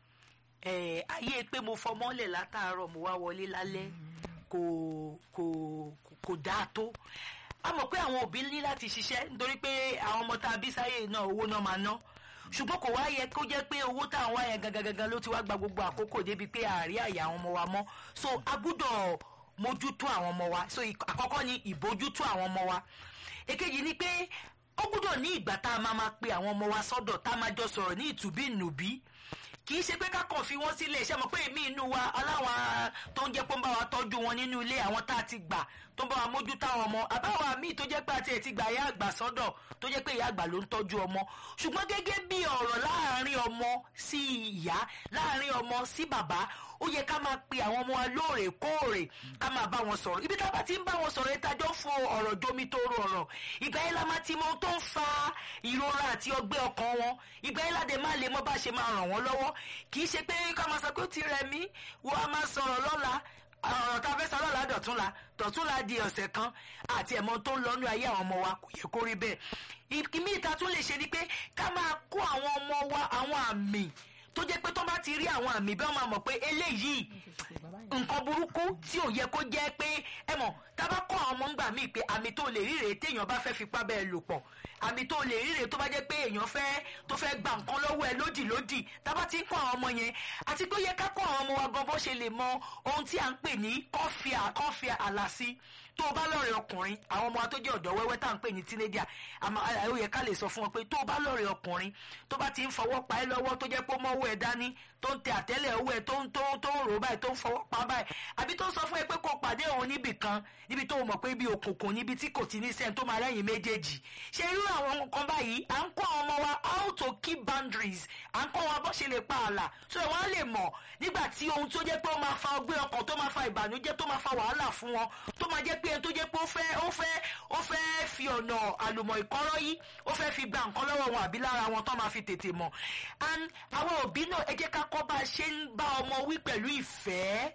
Eh, ayé pé mo fọmọ́lẹ̀ látàárọ̀ mo wá wọlé lálẹ́ kò kò kò dáa tó a mọ̀ pé àwọn òbí ní láti ṣiṣẹ́ nítorí pé àwọn ọmọ tá a bí sáyé náà owó náà máa ná ṣùgbọ́n kò wá yẹ kó jẹ́ pé owó tá à ń wá yẹn gangan gangan ló ti wá gba gbogbo àkókò débi pé àárí àyà àwọn ọmọ wa mọ́ so a gbúdọ̀ mójútó àwọn ọmọ wa so ìk- àkọ́kọ́ ni ìbójútó àwọn ọmọ wa èkejì ni pé ó gbúdọ̀ ní ìgbà tá a máa máa pe àwọn ọmọ wa sọ́dọ̀ tá a máa jọ sọ̀rọ̀ ní ìtùbí-nùbí kì í ṣe pé ká kàn fi wọ́n sílẹ̀ ṣe mọ̀ pé èmi inú wa aláwọn tó ń jẹ́ pé ń bá wa tọ́jú wọn nínú ilé àwọn tá a ti gbà tó ń bá wa mójútó àwọn ọmọ àbáwọn míì tó jẹ́ pé àti ẹ̀ ti gbà ìyá àgbà sọ́dọ̀ tó jẹ́ pé ìyá àgbà ló ń tọ́jú ọmọ ṣùgbọ́n gẹ́gẹ́ bí ọ̀rọ̀ láàárín ọmọ sí ìyá láàárín ọmọ sí bàbá ó yẹ ká máa pe àwọn ọmọ wa lóòrèkóòrè ká máa bá wọn sọ̀rọ̀ ibi tá a bá ti ń bá wọn sọ̀rọ̀ ìtajọ́ fún ọ̀rọ̀ jomi tó ro ọ̀rọ̀ ìgbà yẹn la máa ti mọ ohun tó ń fa ìrora àti ọgbẹ́ ọkàn wọn ìgbà yẹn láde má lè mọ bá ṣe máa ràn wọ́n lọ́wọ́ kì í ṣe pé ká máa sọ pé ó ti rẹ̀ mí wọ́n á máa sọ̀rọ̀ lọ́la ọ̀rọ̀ tá a fẹ́ sọ lọ́la dọ̀túnla dọ̀túnla di ọ̀sẹ̀ kan àti ẹ̀mọ́ tó ń lọ́nu ayé àwọn ọmọ wa kò yẹ kó rí bẹ́ẹ̀ ìmí ìta tún lè ṣe ni pé ká máa kó àwọn ọmọ wa àwọn àmì tó jẹ́ pé tó bá ti rí àwọn àmì bẹ́ẹ̀ wọ́n máa mọ̀ pé eléyìí nǹkan burúkú tí ò yẹ kó jẹ́ pé ẹ mọ̀ tá a bá kọ́ àwọn ọmọ ńgbà míì pé àmì tó lè ríre téèyàn bá fẹ́ fipá bẹ́ẹ̀ lò pọ̀ àmì tó lè ríre tó bá jẹ́ pé èèyàn fẹ́ tó fẹ́ gba nǹkan lọ́wọ́ ẹ lódì lódì tá a bá ti ń kọ́ àwọn ọmọ yẹn àti pé ó yẹ ká kọ́ àwọn ọmọ wa gan bó ṣe lè mọ ohun tí à ń pè ní kọ́fíà kọ́fíà àlàsí tó o bá lọ́rẹ̀ ọkùnrin àwọn ọmọ wa tó jẹ́ ọ̀dọ́ wẹ́wẹ́ tá à ń pè ní teenager àmọ́ ó yẹ ká lè sọ fún wọn pé tó o bá lọ́rẹ̀ ọkùnrin tó bá ti ń fọwọ́ pa ẹ́ lọ́wọ́ tó jẹ́ pé ó mọ́wọ́ ẹ dání tó ń tẹ àtẹ́lẹ̀ owó ẹ tó ń tó ń tó ń rò báyìí tó ń fọwọ́ pa báyìí àbí tó ń sọ fún ẹ pé kó o pàdé òun níbì kan níbi tó o mọ̀ pé ibi òkùnkùn níbi tí kò ti ní sẹ́ni tó máa rẹ́yìn méjèèjì ṣe irú àwọn nǹkan báyìí à ń kọ́ àwọn ọmọ wa how to keep boundaries à ń kọ́ wọn bó ṣe lè pa ààlà so ẹ̀ wọ́n á lè mọ̀ nígbà tí ohun tó jẹ́ pé ó máa fa ọgbẹ́ ọkàn tó máa fa ìbànújẹ́ tó máa fa wàhálà fún wọn tó máa jẹ́ pé ẹni tó jẹ́ pé ó fẹ́ ó fẹ́ ó fẹ́ fi ọ̀nà àlùmọ̀ ìkọ́rọ́ yìí ó fẹ́ fi gba nǹkan lọ́wọ́ wọn àbí lára wọn tó máa fi tètè mọ̀ and àwọn òbí náà ẹ jẹ́ ká kọ́ bá a ṣe ń bá ọmọ wí pẹ̀lú ìfẹ́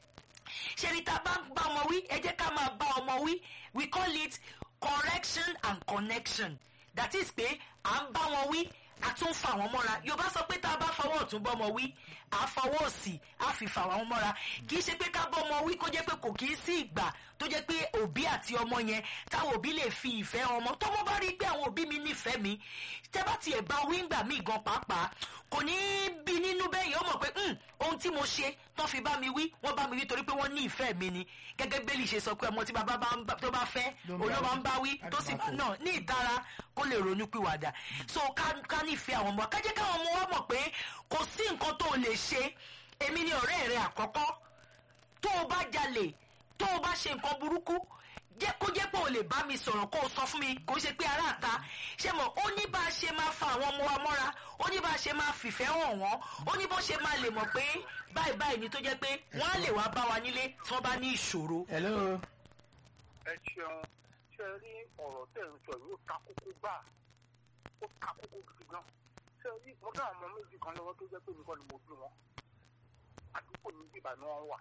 ṣe ni tá a bá ń bá ọmọ wí ẹ jẹ́ ká máa bá ọmọ wí we call it correction and connection that is pé à ń bá wọn wí a tún fà wọ́n mọ́ra yorùbá sọ pé tá a bá fọwọ́ ọ̀tún bọ́mọ wí à fọwọ́ òsì á fi fà wọ́n mọ́ra kì í ṣe pé ká bọ́mọ wí kó jẹ́ pé kò kì í sí ìgbà tó jẹ́ pé òbí àti ọmọ yẹn táwọn òbí lè fi ìfẹ́ ọmọ tọ́mọ bá rí i pé àwọn òbí mi nífẹ̀ẹ́ mi tẹ́ bá tiẹ̀ bá wí ńgbà mí gan pàápàá kò ní í bí nínú bẹ́ẹ̀ yẹn ó mọ̀ pé "Hmm, ohun tí mo ṣe tán fi bá mi wí wọ́n bá mi wí torí pé wọ́n ní ìfẹ́ mi ni gẹ́gẹ́ bẹ́ẹ̀lì ṣe sọ pé ọmọ tí bàbá bá ń bá- tó bá fẹ́ Ló ń bá olóba wí. ń bá wí tó sì Àgbàfọ̀. náà ní ìtara kó lè ronú pìwàdà so ká ká nífẹ̀ẹ́ àwọn ọmọ ká jẹ́ káwọn ọmọ wa mọ̀ pé kò sí nǹkan tó o lè ṣe èmi ni ọ̀rẹ́ rẹ àkọ́kọ́ tó o bá jalè tó o bá ṣe nǹkan burúkú jẹ́ kó jẹ́ pé o lè bá mi sọ̀rọ̀ kó o sọ fún mi kò ṣe pé aráàta ṣé mọ̀ ó ní bá a ṣe máa fa àwọn ọmọ wa mọ́ra ó ní bá a ṣe máa fìfẹ́ hàn wọ́n ó ní bó ṣe máa lè mọ̀ pé báyìí báyìí ni tó jẹ́ pé wọ́n á lè wá bá wa nílé tí wọ́n bá ní ìṣòro. hello ẹ ṣeun ṣe rí ọ̀rọ̀ tẹ̀ ń sọ yìí ó ta kókó gbà ó ta kókó gidi gan ṣe rí mo dá àwọn ọmọ méjì kan lọ́wọ́ tó jẹ́ pé nìkan ni mo bí wọn àdúgbò ní bíbá ni wọ́n wà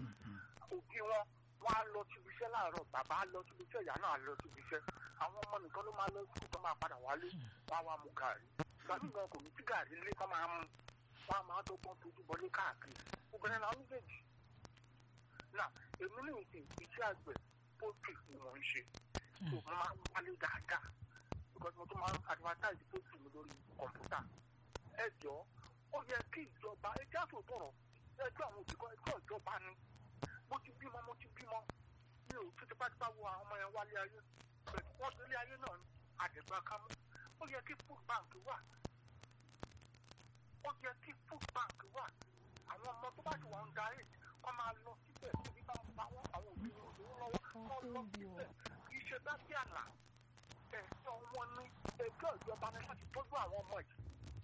òbí wọn wọn á lọ síbi iṣẹ́ láàárọ̀ bàbá á lọ síbi iṣẹ́ ìyá náà á lọ síbi iṣẹ́ àwọn ọmọ nìkan ló máa lọ sí tó máa padà wálé wọn á wá mu gàrí gàrí gan kò ní tí gàrí lé kọ́ máa mú wọn á máa dọ́gbọ́n tójú bọlé káàkiri obìnrin làwọn méjèèjì náà èmi ní ìsìn iṣẹ́ àgbẹ̀ poultry ni mò ń ṣe so mo máa ń wálé dáadáa because mo tún máa ń advertise poultry mi lórí kọ̀ǹpútà ẹ jọ ó yẹ kí ìjọba ẹ jẹ́ àtòtọ̀rọ̀ ẹjọ́ àwọn òbí kan ẹjọ́ ìjọba ni mo ti bímọ mo ti bímọ mi ò tún tipátipá wo àwọn ọmọ yẹn wálé ayé pẹ̀lú wọ́n délé ayé náà ní àdẹ̀gbà kámú ó yẹ kí food bank wà ó yẹ kí food bank wà àwọn ọmọ tó bá ti wà ń darí kọ́ máa lọ síbẹ̀ níbi bá ń pa wọ́n àwọn òbí wọn lówó lọ́wọ́ kọ́ lọ síbẹ̀ kì í ṣe bá sí àlà ẹ̀sọ́ wọn ní ẹjọ́ ìjọba ní láti tọ́jú àwọn ọmọ yìí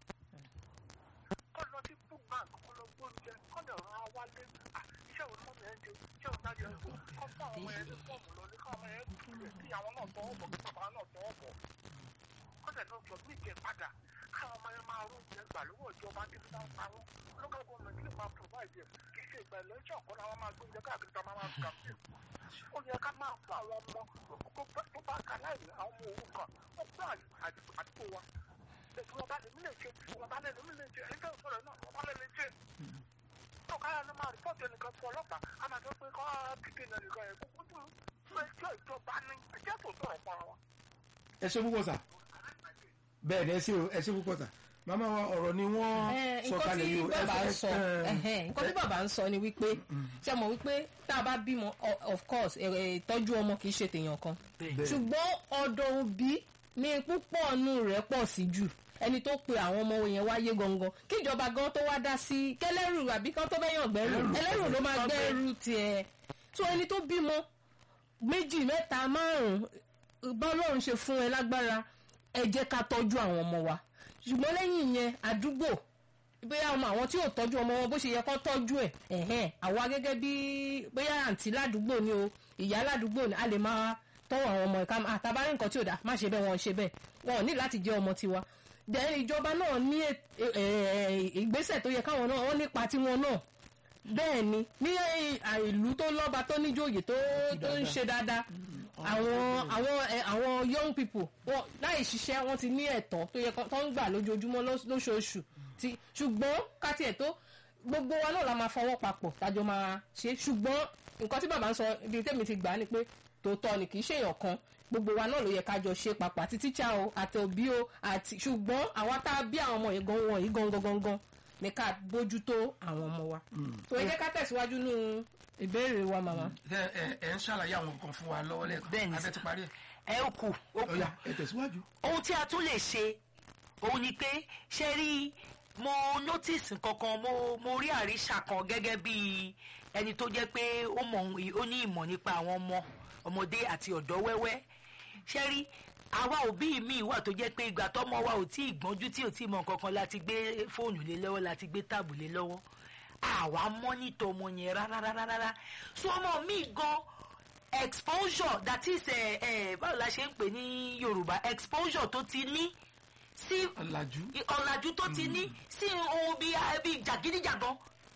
kọ́ lọ sí food bank kọ́ lọ gbóúnjẹ kọ́ lè rán wálé à, iṣẹ́ òun mọ́ mi ẹ̀ ń ṣe iṣẹ́ òun dájú ẹ̀ ń ṣe kọ́ fún àwọn ọmọ yẹn ní fọ́ọ̀mù lọ ní kọ́ ọmọ yẹn túlẹ̀ kí àwọn náà tọwọ́ bọ̀ kí bàbá náà tọwọ́ bọ̀ kọ́dẹ̀ náà jọ mí jẹ padà káwọn ọmọ yẹn máa rún jẹ gbà lọ́wọ́ ìjọba tí wọ́n ń pa wọ́n local government lè máa provide ẹ̀ kì í ṣe ìgbà ẹlẹ́jọ́ ọ̀kan làwọn máa gbóúnjẹ káàkiri tá a máa máa fi kàmpé ó yẹ ká máa fún àwọn ọmọ tó bá ka láì ní àwọn ọmọ òun kan ó gbọ́ àdúgbò wa ètò wọn bá lè mí lè ṣe wọn bá lè mí lè ṣe ẹni tó ń sọ̀rọ̀ náà wọn bá lè lè ṣe tó káyọ̀ ló máa rìpọ́ọ̀tì ẹnìkan fún ọlọ́pàá a máa sọ pé kọ́ kíkẹ́ ẹnìkan yẹn kúkú tó fún ẹjọ́ ìjọba ní ẹjẹ́ tó sọ̀rọ̀ fún wa. ẹ ṣe púpọ̀ sà bẹ́ẹ̀ ni ẹ ṣe ẹ ṣe púpọ̀ sà màmá wa ọ̀rọ̀ ni wọ́n sọ nǹkan kalẹ̀ tí yìí o ẹ bàbá ń fẹ́- sọ ẹ- ẹhẹ́n, nǹkan tí bàbá ń sọ ni wípé ṣe mọ̀ wípé tá a bá bímọ o- of course ẹ- ẹ, ìtọ́jú ọmọ kì í ṣe tèèyàn kan bẹ́ẹ̀. ṣùgbọ́n ọ̀dọ̀ òbí ni púpọ̀ nù rẹ̀ pọ̀ sí jù ẹni tó pe àwọn ọmọ yẹn wáyé gangan kí ìjọba gan tó wá dá sí kẹlẹ́rù àbí kán tó bẹ́yàn gbẹ́rù Ẹlẹ́rù. ẹlẹ́rù ló máa gbẹ́rù tiẹ̀ tó ẹni tó bímọ méjì mẹ́ta márùn-ún bọ́lọ́run ṣe fún ẹ lágbára ẹ jẹ́ ká tọ́jú àwọn ọmọ wa ṣùgbọ́n lẹ́yìn yẹn àdúgbò bóyá ọmọ àwọn tí ò tọ́jú ọmọ wọn bó ṣe yẹ kó tọ́jú ẹ̀ ẹ̀hẹ́n àwa gẹ́gẹ́ bí bóyá àǹtí ládùúgbò ni o ìyá ládùúgbò ni a lè máa tọ́wọ́ àwọn ọmọ ẹ̀ka àtàbárí nǹkan tí ò dá má ṣe bẹ́ẹ̀ wọ́n ṣe bẹ́ẹ̀ wọn ò ní láti jẹ́ ọmọ tiwa then ìjọba náà ní ẹ- ẹ- ẹ- ìgbésẹ̀ tó yẹ káwọn náà wọ́n nípa tiwọn náà bẹ́ẹ̀ ni ní ẹ- ìlú tó lọ́ba tó níjòyè tó tó ń ṣe dáadáa àwọn àwọn ẹ, àwọn young people wọn láì ṣiṣẹ́ wọ́n ti ní ẹ̀tọ́ tó yẹ kó- tó ń gbà lójoojúmọ́ lós- lóṣooṣù ti ṣùgbọ́n káti ẹ̀ tó gbogbo wa náà la máa fọwọ́ papọ̀ tájọ máa ṣe ṣùgbọ́n nǹkan tí bàbá ń sọ ibi tẹ́mi ti gbà á ni pé tòótọ́ ni kì í ṣèyàn kan gbogbo wa náà ló yẹ kájọ ṣe papọ̀ àti tíṣà o àti òbí o àti ṣùgbọ́n àwa tá a bí àwọn ọmọ yìí gan wọ̀nyí gangan gangan ni ká bójútó àwọn ọmọ wa. tó ẹ jẹ́ ká tẹ̀síwájú nínú ìbéèrè wa màmá. ẹ ẹ ẹ ń ṣàlàyé àwọn nǹkan fún wa lọ́wọ́ lẹ́ẹ̀kan Bẹ́ẹ̀ ni abẹ́ ti parí ẹ̀ ẹ ó kù ó kù ọ̀ya ẹ tẹ̀síwájú. ohun tí a tún lè ṣe òun ni pé ṣe rí mo notice kankan mo mo rí àríṣà kan gẹ́gẹ́ bí ẹni tó jẹ́ pé ó mọ̀ ó ní ìmọ̀ nípa àwọn ọmọ ọmọdé àti ọ̀dọ́ wẹ́wẹ́ ṣe rí àwa òbí mi wà tó jẹ́ pé ìgbà tọ́mọ wa ò tí ì gbọ́njú tí ò tí ì mọ̀ kankan láti gbé fóònù lé lọ́wọ́ láti gbé táàbù lé lọ́wọ́ àwa mọ́nítọ̀ ọmọ yẹn rárá rárá rárá so ọmọ mi gan exposure that is ẹ ẹ báwo la ṣe ń pè ní yorùbá exposure tó ti ní sí ọ̀làjú ọ̀làjú tó ti ní sí ohun bíi bíi jàgídíjàgan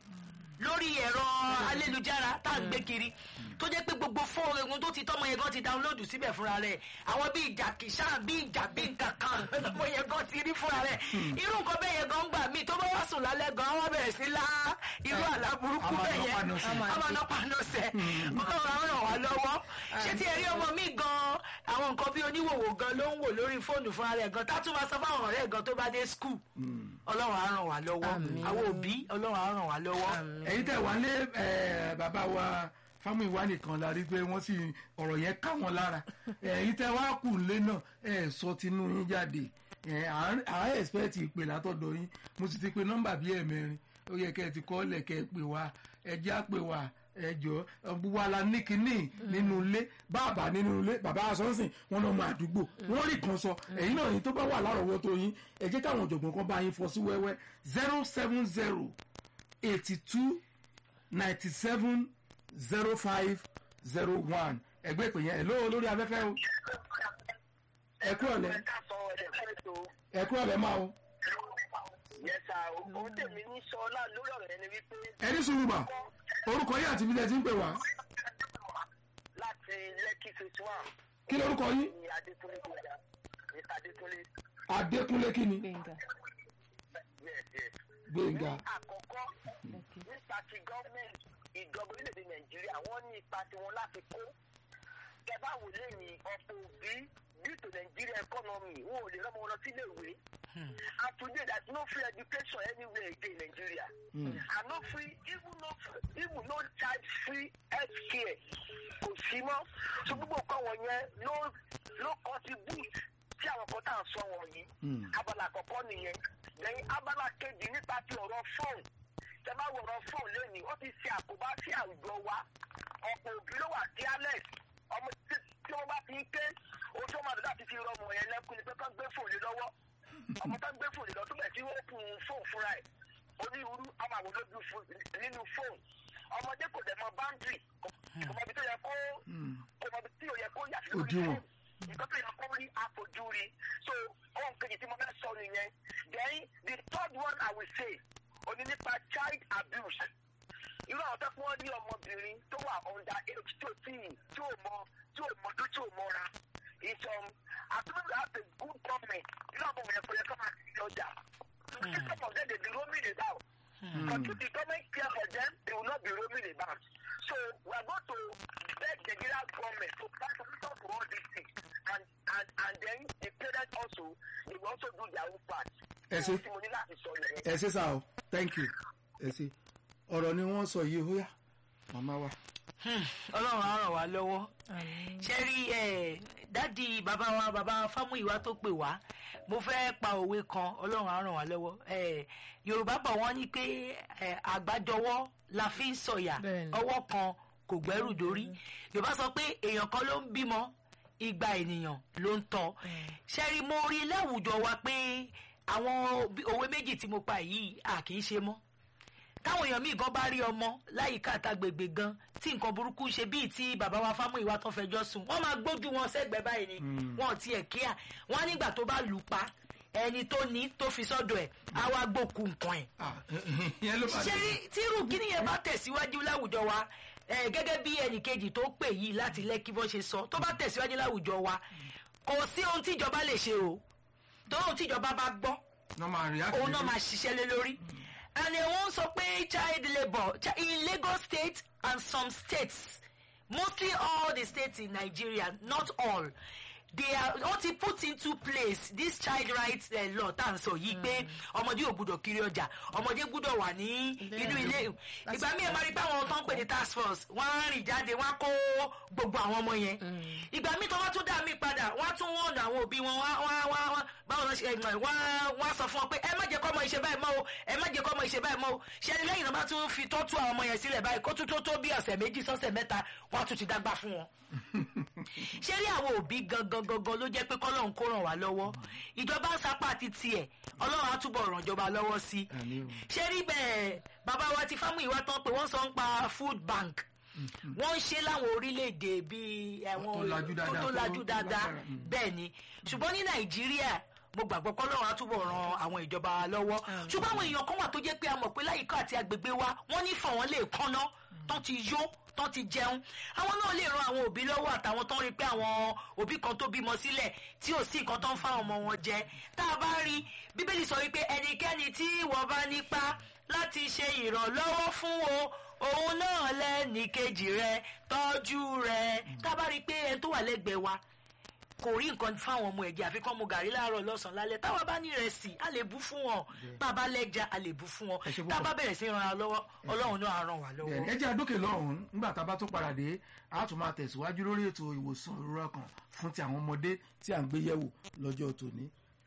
lórí ẹ̀rọ ayélujára tá à ń gbé kiri tó jẹ́ pé gbogbo fóònù tó ti tọ́mọ yẹn gan ti dáńlódù síbẹ̀ fúnra rẹ̀ àwọn bíi ìjà kìsà bíi ìjà bíi nǹkan kan tọ́mọ yẹn gan ti rí fúnra rẹ̀ irú nǹkan bẹ́ẹ̀ yẹn gan gbà mí tó bá wá sùn lálẹ́ gan wọ́n bẹ̀rẹ̀ sí lá irú àlá burúkú Àmọ́ bẹ́ẹ̀ yẹn ànọ́pànọ́sẹ̀. àmọ́ ànọ́pànọ́sẹ̀ ọlọ́run á ràn wá lọ́wọ́ ṣé tí ẹ rí ọmọ mi gan àwọn nǹkan bí oníwòwò gan ló ń wò lórí fóònù fúnra rẹ̀ gan tá tún máa sọ fáwọn ọ̀rẹ́ gan tó bá dé skul ọlọ́run á ràn wá lọ́wọ́ Àmín. àwọn òbí ọlọ́run á ràn wá lọ́wọ́. ẹ̀yin tẹ̀ wá lé ẹ̀, bàbá wa Fámúyìwá nìkan la rí pé wọ́n sì ọ̀rọ̀ yẹn ká wọn lára ẹ̀yin tẹ̀ wá kù lé náà ẹ̀ sọ tinú yín jáde ẹ̀ à ń- à ń expect ìpè látọ̀dọ̀ yín mo sì ti pe nọ́mbà bíi ẹ̀mẹrin ó yẹ kẹ́ ẹ ti kọ́ lẹ̀ kẹ́ ẹ pè wá ẹ jẹ́ àpè wá ẹ jọ gbogbo wa la ní kinní nínú ilé bàbá nínú ilé bàbá asọ́nsìn wọn náà mọ àdúgbò wọn rí kan sọ ẹ̀yin náà yín tó bá wà lárọ̀ọ́wọ́tó yín ẹ jẹ́ káwọn ọ̀jọ̀gbọ́n kan bá yín fọ́ sí wẹ́wẹ́ zero seven zero eighty two ninety seven zero five zero one ẹgbẹ́ ìpè yẹn lóò lórí afẹ́fẹ́ o ẹ kúrò lẹ ká sọ ẹ̀fẹ́ tó ẹ kúrò lẹ máa o yẹsà ohun tèmi ní sọ náà lórí ọ̀rọ̀ yẹn ni wípé ẹ ní sùúrù mà orúkọ yín àti ibi tẹ́ ti ń pè wá láti lẹ́kì phase one kí lórúkọ yín ní adékúnlé gbọdá ní adékúnlé adékúnlé kí ni gbẹ̀ngà yes yes. gbẹ̀ngà ní àkọ́kọ́ nípa ti gọ́ọ̀mẹ̀ntì ìjọba orílẹ̀-èdè nàìjíríà wọ́n ní ipa tiwọn láti kó kẹfà wò lẹ́yìn ọ̀pọ̀ òbí due to nàìjíríà economy wọn ò lè rọ́mọ wọn lọ sílé ìwé and today there is no free education anywhere again in Nigeria and no free even no even no child free health care kò sí mọ́ so gbogbo nǹkan wọ̀nyẹn ló ló contribute sí àwọn kan tá à ń sọ wọ̀nyí abala àkọ́kọ́ nìyẹn lẹ́yìn abala kejì nípa ti ọ̀rọ̀ fóònù tẹ bá wọ̀rọ̀ fóònù lónìí ó ti ṣe àkóbá sí àwùjọ wa ọ̀pọ̀ òbí ló wà careless ọmọ tí tí wọ́n bá fi ń ké ojú ọmọ àdúrà ti fi rọmọ yẹn lẹ́kùn ni pé kán gbé fóònù lọ́wọ́ ọmọ tó ń gbé fóònù lọ tó bẹ̀ sí open fóònù fúnra ẹ̀ onírúurú ọmọ àwọn olójú nínú fóònù ọmọdé kò dẹ̀ mọ boundary kò mọ ibi tó yẹ kó kò mọ ibi tí ò yẹ kó yà sí lórí Òdiwọ̀n. fóònù nǹkan tó yẹ kó rí àfojú rí so ohun kejì tí mo fẹ́ sọ nìyẹn then the third one I will say òní nípa child abuse irú àwọn tó fún wọn ní ọmọbìnrin tó wà under age tí ò tí tí ò mọ tí ò mọdún tí ò mọra it's um àtúntò have a good government irú àwọn ọmọ yẹn kò yẹ kó máa ti ọjà some of them dey be roaming about but if the government care for them they will not be roaming about so we are going to beg the Nigerian government to find solution to all these things and and and then the parents also they will also do their own part. Ẹ ṣé. Ohun tí mo ní láti sọ nìyẹn. ẹ ṣe sá o thank you ẹ ṣe ọ̀rọ̀ ni wọ́n sọ yìí ó yá màmá wa. ọlọ́run á ràn wá lọ́wọ́ ṣe rí ẹ dádì bàbá wa bàbá fámúyíwá tó pè wá mo fẹ́ pa òwe kan ọlọ́run á ràn wá lọ́wọ́ ẹ yorùbá bọ̀ wọ́n ní pé ẹ àgbájọwọ́ la fi ń sọ̀yà Bẹ́ẹ̀ni. ọwọ́ kan kò gbẹ́rù dórí yorùbá sọ pé èèyàn kan ló ń bímọ igba ènìyàn ló ń tọ́ ṣe rí mo rí láwùjọ wa pé àwọn bí- òwe méjì tí mo pa yìí à kì í ṣe mọ́ táwọn èèyàn míì gan bá rí ọmọ láyìíká àtàgbègbè gan tí nǹkan burúkú ṣe bíi tí bàbá wa Fámúyìwá tán fẹjọ́ sùn wọ́n máa gbójú wọn sẹ́gbẹ̀ẹ́ báyìí ni wọn ò tiẹ̀ kíá wọn á nígbà tó bá lù ú pa ẹni tó ní tó fi sọ́dọ̀ ẹ̀ á wá gbókù nǹkan ẹ̀ Ah, ìyẹn ló máa ṣé rí tírù kíní yẹn bá tẹ̀síwájú láwùjọ wa eh, gẹ́gẹ́ bí ẹnìkejì tó pè yìí láti lẹ́kí bọ́ ṣe sọ tó bá tẹ̀síwájú láwùjọ wa kò sí ohun tíjọba lè ṣe o tó ohun tíjọba bá gbọ́ náà máa rí òun náà máa ṣiṣẹ́ lé lórí and eh, wọ́n sọ pé child labour chi- in Lagos state and some states mostly all the states in Nigeria not all they are wọ́n ti put into place this child rights uh, law tá à ń sọ yìí pé ọmọdé ò gbúdọ̀ kiri ọjà ọmọdé gbúdọ̀ wà ní inú ilé ìgbà míì ẹ máa rí pé àwọn tó ń pè ní task force wọ́n á rìn jáde wọ́n á kó gbogbo àwọn ọmọ yẹn ìgbà míì tó wọ́n tún dá mí padà wọ́n á tún wọ́n ọ̀nà àwọn òbí wọn wọ́n á- wọ́n á- wọ́n á- báwo ló ṣe ẹ̀gbọ́n wọ́n á- wọ́n á sọ fún wọn pé ẹ má jẹ́ kọ́ ọmọ ìṣe báyìí mọ́ o ẹ má jẹ́ kọ́ ọmọ ìṣe báyìí mọ́ o ṣe ni lẹ́yìn náà bá tún fi tọ́tù àwọn ọmọ yẹn sílẹ̀ báyìí kó tún tó tó bí ọ̀sẹ̀ méjì sọ́sẹ̀ mẹ́ta wọ́n á tún ti dágbà fún wọn ṣé rí àwọn òbí gangan gangan ló jẹ́ pé kọ́lọ́run kó ràn wá lọ́wọ́ ìjọba ń sapá àti tiẹ̀ ọlọ́run á túbọ̀ ràn ìjọba lọ́wọ́ sí i Àmín o. ṣé rí bẹ́ẹ̀ bàbá wa ti Fámúyìwá tán pé wọ́n sọ ń pa food bank wọ́n ń ṣe láwọn orílẹ̀-èdè bíi àwọn Tó lajú dáadáa, tó tó- lajú tó dáadáa lágbára, mm. bẹ́ẹ̀ ni ṣùgbọ́n ní Nàìjíríà mo gbàgbọ́ kọ́lọ́run á túbọ̀ ran àwọn ìjọba wa lọ́wọ́ ṣùgbọ́n àwọn èèyàn kan wà tó jẹ́ pé a mọ̀ pé láyìíká àti agbègbè wa wọ́n ní fọ̀ wọ́n lè kánná tán ti yó tán ti jẹun àwọn náà lè ran àwọn òbí lọ́wọ́ àtàwọn tó ń rí pé àwọn òbí kan tó bímọ sílẹ̀ tí ò sí nǹkan tó ń fáwọn ọmọ wọn jẹ tá a bá rí bíbélì sọ wípé ẹnikẹ́ni tí wọ́n bá nípa láti ṣe ìrànlọ́wọ́ fún o òun náà lẹ́nì kejì rẹ tọ́jú rẹ tá a bá rí pé ẹni tó wà lẹ́gbẹ̀ẹ́ wa kò rí nǹkan fáwọn ọmọ ẹ̀jẹ̀ àfi kán mu gàrí láàárọ̀ lọ́sàn-án lálẹ́ táwa bá ní ìrẹsì a lè bú fún wọn bá a bá lẹ́ja a lè bú fún wọn Ẹ ṣé tá a púpọ̀. bá bẹ̀rẹ̀ sí ran ara lọ́wọ́ ọlọ́run náà á ràn wá lọ́wọ́. Bẹ́ẹ̀ni, ẹ jẹ́ àdókè lọ́hùn-ún nígbà tá a bá tó padà dé a tún máa tẹ̀síwájú lórí ètò ìwòsàn ìrora kan fún ti àwọn ọmọdé tí à ń gbé yẹ̀wò lọ́jọ́ tòní.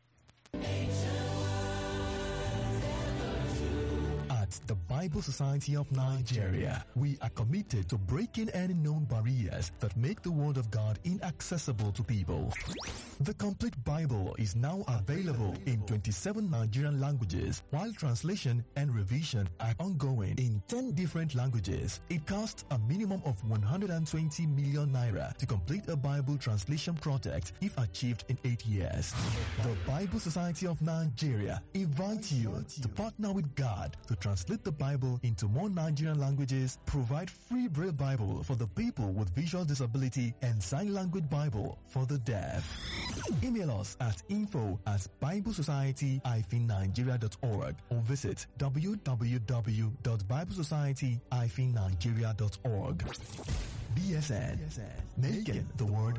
At the Bible Society of Nigeria, we are committed to breaking any known barriers that make the Word of God inaccessible to people. The complete Bible is now available in 27 Nigerian languages, while translation and revision are ongoing in 10 different languages. It costs a minimum of 120 million naira to complete a Bible translation project if achieved in 8 years. The Bible Society of Nigeria invites you to partner with God to translate the Bible into more Nigerian languages, provide free Braille Bible for the people with visual disability, and sign language Bible for the deaf. Email us at info at biblesociety-nigeria.org or visit www.biblesociety-nigeria.org. BSN, making the word